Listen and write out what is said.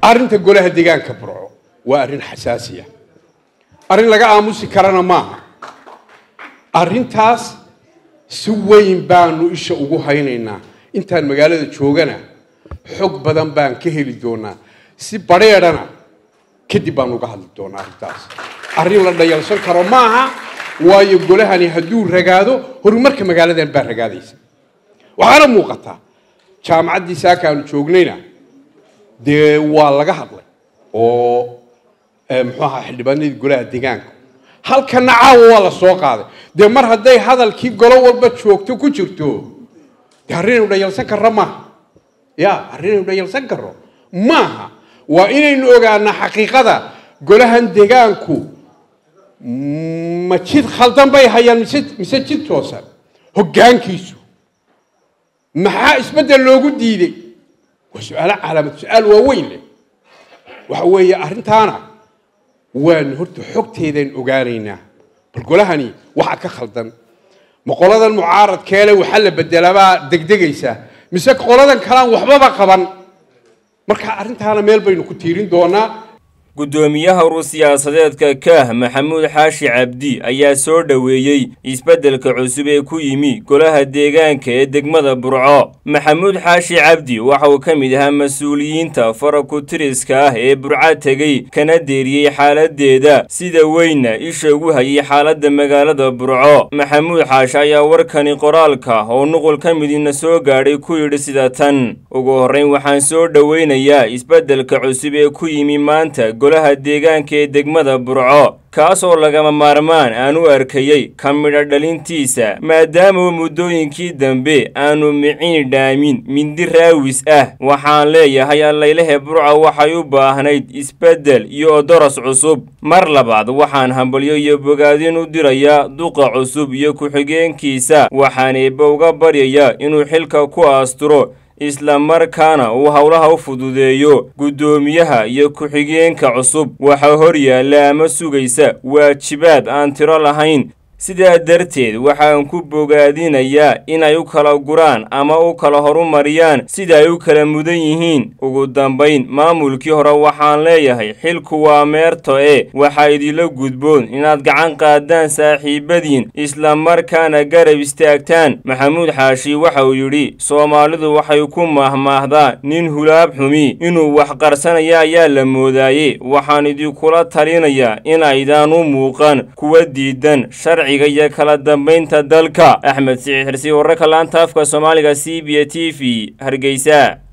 arrinta golaha deegaanka burco waa arrin xasaasiya arrin laga aamusi karana maaha arrintaas si weyn baanu isha ugu haynaynaa intaan magaalada joogana xog badan baan ka heli doonaa si badheedhana kadib baan uga hadli doonaa arrintaas arrin la dhayalsan karo maaha waayo golahani hadduu ragaado horumarka magaaladan baa ragaadaysa waxaana muuqataa jaamacaddii saakaanu joognayna dee waa laga hadlay oo muxuu ahaa xildhibaanadii golaha deegaanka halkana caawa waa la soo qaaday dee mar hadday hadalkii golo walba joogto ku jirto dee arrinaynu dhayalsan karro maaha ya arrinaynu dhayalsan karro maaha waa inaynu ogaanaa xaqiiqada golahan deegaanku ma jid khaldan bay hayaan mise mise jid toosan hoggaankiisu maxaa isbeddel loogu diiday waa su-aalo calaamad su-aal waaweyn leh waxa weeye arrintaana waanu horta xogteedaan ogaanaynaa bal golahani waxaa ka khaldan ma qoladan mucaaradkeele waxaa la bedelaabaa degdegaysaa mise qoladan kalaan waxbaba qaban marka arrintaana meel baynu ku tiirin doonaa guddoomiyaha urur siyaasadeedka kaah maxamuud xaashi cabdi ayaa soo dhoweeyey isbeddelka cusub ee ku yimi golaha deegaanka ee degmada burco maxamuud xaashi cabdi waxa uu ka mid ahaa mas-uuliyiinta farakutiriska ah ee burco tegey kana deeriyey xaaladdeeda sida weynna isha ugu hayay xaaladda magaalada burco maxamuud xaashi ayaa warkani qoraalka oo nuqul ka midina soo gaadhay ku yidhi sida tan ugu horrayn waxaan soo dhoweynayaa isbeddelka cusub ee ku yimi maanta golaha deegaanka ee degmada burco kaasoo lagama maarmaan aan u arkayey ka midha dhalintiisa maadaama muddooyinkii dambe aanu miciin dhaamin mindi raawis ah waxaan leeyahay allaylehe burco waxay u baahnayd isbeddel iyo odoros cusub mar labaad waxaan hambalyo iyo bogaadin u dirayaa duqa cusub iyo ku-xigeenkiisa waxaan eebba uga baryayaa inuu xilka ku aasturo isla markaana uu howlaha u fududeeyo guddoomiyaha iyo ku-xigeenka cusub waxaa hor yaalla ama sugaysa waajibaad aan tiro lahayn sidaa darteed waxaan ku bogaadinayaa inay u kala guraan ama u kala horumariyaan sida ay u kala mudan yihiin ugu dambayn maamulkii hore waxaan leeyahay xilku waa meerto e waxaa idinla gudboon inaad gacan qaadaan saaxiibadiin isla markaana garab istaagtaan maxamuud xaashi waxa uu yidhi soomaalidu waxay ku mahmaahdaa nin hulaab xumi inuu wax qarsanaya ayaa la moodaaye waxaan idinkula talinayaa inaydaan u muuqan kuwa diidan sharciga iyo kala dambaynta dalka axmed siciid xirsi wararka laanta afka soomaaliga c b a t v hargeysa